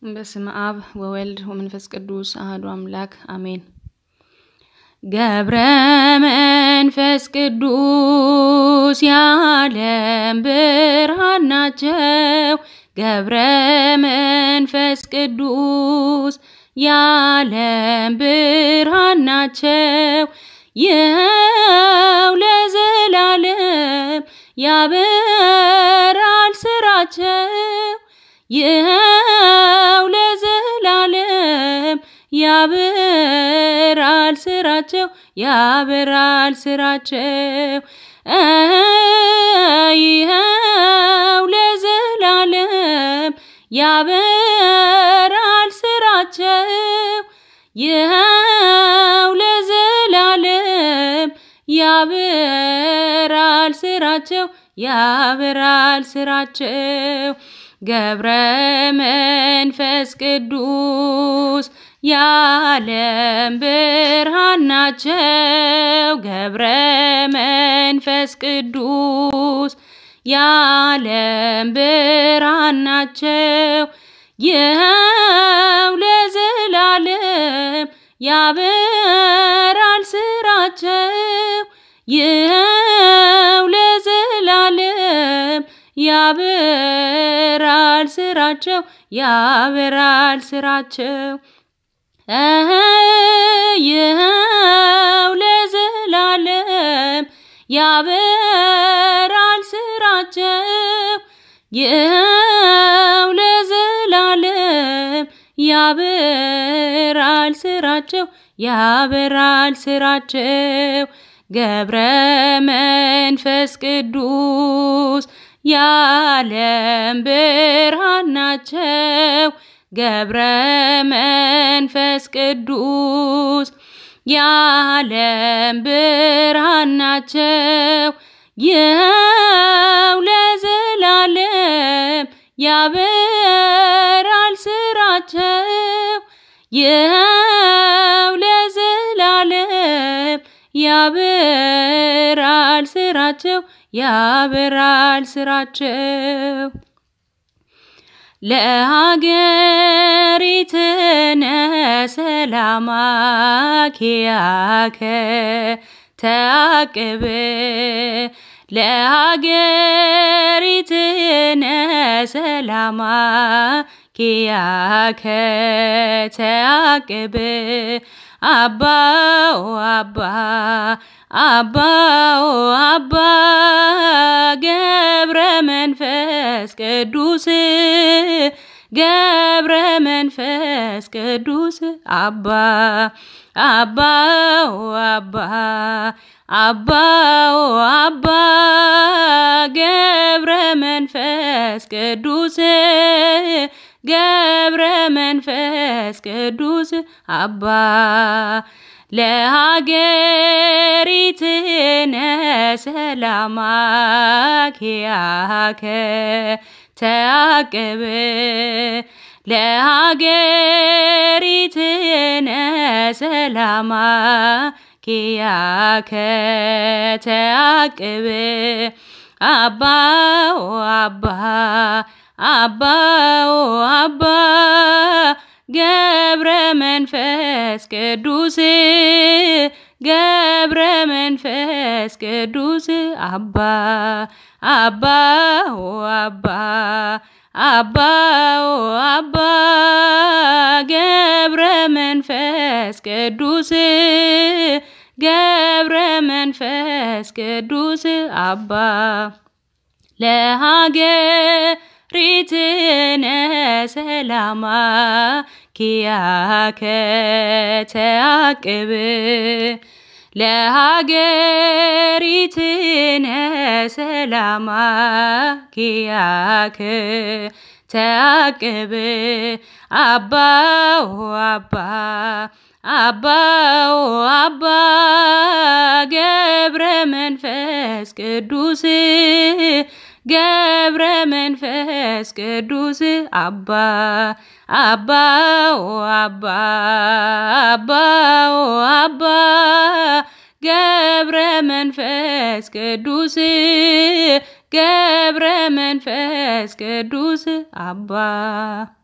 በስመ አብ ወወልድ ወመንፈስ ቅዱስ አሐዱ አምላክ አሜን። ገብረ መንፈስ ቅዱስ የዓለም ብርሃን ናቸው። ገብረ መንፈስ ቅዱስ የዓለም ብርሃን ናቸው። ይኸው ለዘላለም ያበራል ስራቸው። ይኸው ለዘላለም ያበራል ስራቸው ያበራል ስራቸው። ይኸው ለዘላለም ያበራል ስራቸው። ይኸው ለዘላለም ያበራል ስራቸው ያበራል ስራቸው። ገብረ መንፈስ ቅዱስ የዓለም ብርሃን ናቸው። ገብረ መንፈስ ቅዱስ የዓለም ብርሃን ናቸው። ይኸው ለዘላለም ያበራል ስራቸው። ይኸው ለዘላለም ያበራል ስራቸው ያበራል ስራቸው። ይኸው ለዘላለም ያበራል ስራቸው። ይኸው ለዘላለም ያበራል ስራቸው ያበራል ስራቸው። ገብረ መንፈስ ቅዱስ የዓለም ብርሃን ናቸው። ገብረ መንፈስ ቅዱስ የዓለም ብርሃን ናቸው። ይኸው ለዘላለም ያበራል ስራቸው። ይኸው ለዘላለም ያበራል ስራቸው ያበራል ስራቸው። ለሀገሪትነ ሰላማ ኪያከ ተአቅብ ለሀገሪትነ ሰላማ ኪያከ ተአቅብ አባኦ አባ አባኦ አባ ገብረ መንፈስ ቅዱስ ገብረ መንፈስ ቅዱስ አባ አባኦ አባ አባኦ አባ ገብረ መንፈስ ቅዱስ ገብረ መንፈስ ቅዱስ አባ ለሀገሪትነ ሰላማ ኪያከ ተአቅብ ለሀገሪትነ ሰላማ ኪያከ ተአቅብ አባኦ አባ አባኦ አባ ገብረ መንፈስ ቅዱስ ገብረ መንፈስ ቅዱስ አባ አባኦ አባ አባኦ አባ ገብረ መንፈስ ቅዱስ ገብረ መንፈስ ቅዱስ አባ ለሀገሪትነ ሰላማ ኪያከ ተአቅብ ለሀገሪትነ ሰላማ ኪያከ ተአቅብ አባኦ አባ አባኦ አባ ገብረ መንፈስ ቅዱስ ገብረ መንፈስ ቅዱስ አባ አባኦ አባ አባኦ አባ ገብረ መንፈስ ቅዱስ ገብረ መንፈስ ቅዱስ አባ